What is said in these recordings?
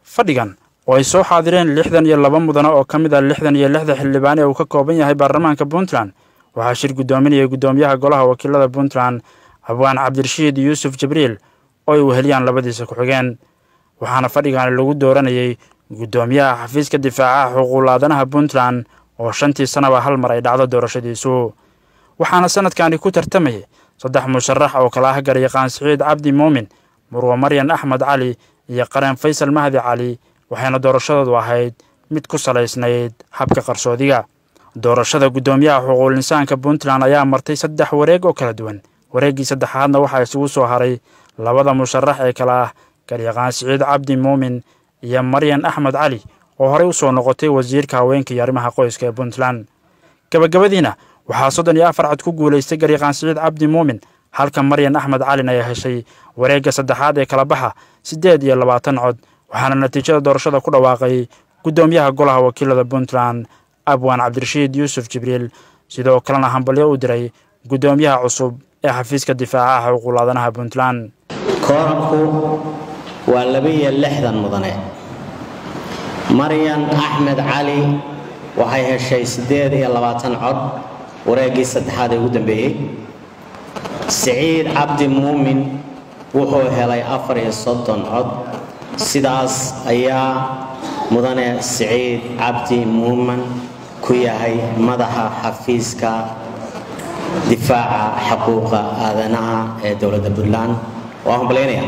fadhigan oo ay soo xaadireen lixdan iyo laba mudane oo ka mid ah lixdan iyo lixda xildhibaan ee uu ka kooban yahay baarlamaanka puntland waxaa shir guddoominayay guddoomiyaha golaha wakiilada puntland abwaan cabdirashiid yuusuf jibriil oo ay weheliyaan labadiisa ku-xigeen waxaana fadhigan lagu dooranayay guddoomiyaha xafiiska difaacaha xuquuqulaadanaha puntland oo shantii sanaba hal mar ay dhacdo doorashadiisu waxaana sanadkani ku tartamayay saddex musharax oo kala ah garyaqaan siciid cabdi muumin murwa maryan axmed cali iyo qareen faysal mahdi cali waxayna doorashadoodu ahayd mid ku salaysnayd habka qarsoodiga doorashada guddoomiyaha xuquuqul insaanka puntland ayaa martay saddex wareeg oo kala duwan wareeggii saddexaadna waxaa isugu soo haray labada musharax ee kale ah garyaqaan siciid cabdi muumin iyo maryan axmed cali oo horey u soo noqotay wasiirka haweenka iyo arrimaha qoyska ee puntland gabagabadiina waxaa soddon iyo afar cod ku guulaystay garyaqaan siciid cabdi muumin halka maryan axmed calin ay heshay wareegga saddexaad ee kala baxa siddeed iyo labaatan cod waxaana natiijada doorashada ku dhawaaqay guddoomiyaha golaha wakiilada puntland abwaan cabdirashiid yuusuf jibriil sidoo kalena hambalyo u diray guddoomiyaha cusub ee xafiiska difaacaha xuquuqulaadanaha puntland kooranku waa laba-iyo lixdan mudane maryan axmed cali waxay heshay siddeed iyo labaatan cod wareeggii saddexaad ee ugu dambeeyey siciid cabdi muumin wuxuu helay afar iyo soddon cod sidaas ayaa mudane siciid cabdi muumin ku yahay madaxa xafiiska difaaca xuquuqa aadanaha ee dowladda puntland waa hambalyaynaya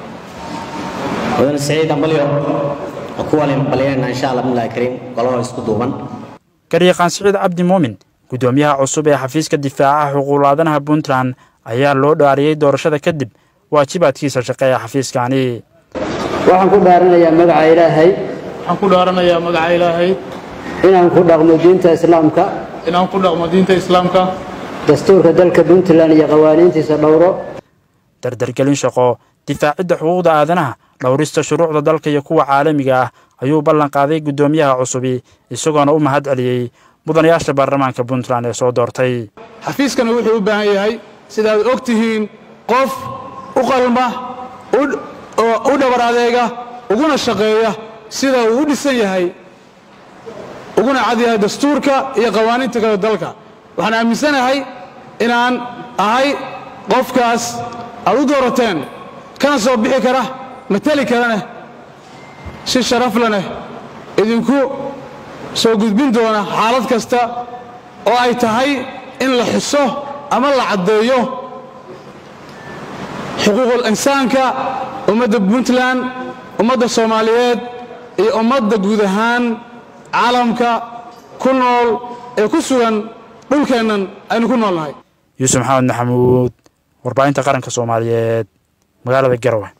mudane siciid hambalyo kuwaan hambalyaynayna insha allah bismillahi kariim golahoo isku duuban garyaqaan siciid cabdi muumin guddoomiyaha cusub ee xafiiska difaacaha xuquuqulaadanaha puntland ayaa loo dhaariyey doorashada kadib waajibaadkiisa shaqe ee xafiiskani waxaan ku dhaaranayaa magaca ilaahay waxaan ku dhaaranayaa magaca ilaahay inaan ku dhaqmo diinta islaamka inaan ku dhaqmo diinta islaamka dastuurka dalka puntland iyo qawaaniintiisa dhowro dardargelin shaqo difaacidda xuquuqda aadanaha dhowrista shuruucda dalka iyo kuwa caalamiga ah ayuu ballan qaaday guddoomiyaha cusubi isagoona u mahad celiyey mudanayaasha baarlamaanka puntland ee soo doortay xafiiskana wuxuu u baahan yahay sidaad og tihiin qof u qalma u dhabar adeega uguna shaqeeya sida uu u dhisan yahay uguna cad yahay dastuurka iyo qawaaniinta kale dalka waxaan aaminsanahay inaan ahay qofkaas aad u doorateen kana soo bixi kara mateli karaneh si sharaf laneh idinku soo gudbin doona xaalad kasta oo ay tahay in la xuso ama la caddeeyo xuquuqul insaanka ummadda puntland ummadda soomaaliyeed iyo ummadda guud ahaan caalamka ku nool ee ku sugan dhulkeennan aynu ku noolnahay yuusuf maxamed maxamuud warbaahinta qaranka soomaaliyeed magaalada garowe